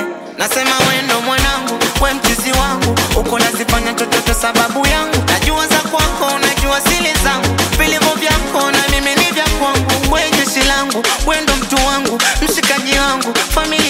nasema wendo mwanangu, we mchizi wangu, uko nazifanya chochote sababu yangu. Najua za kwako, najua sili zangu, vilivyo vyako na mimi ni vya kwangu. We jeshi langu, wendo mtu wangu, mshikaji wangu, familia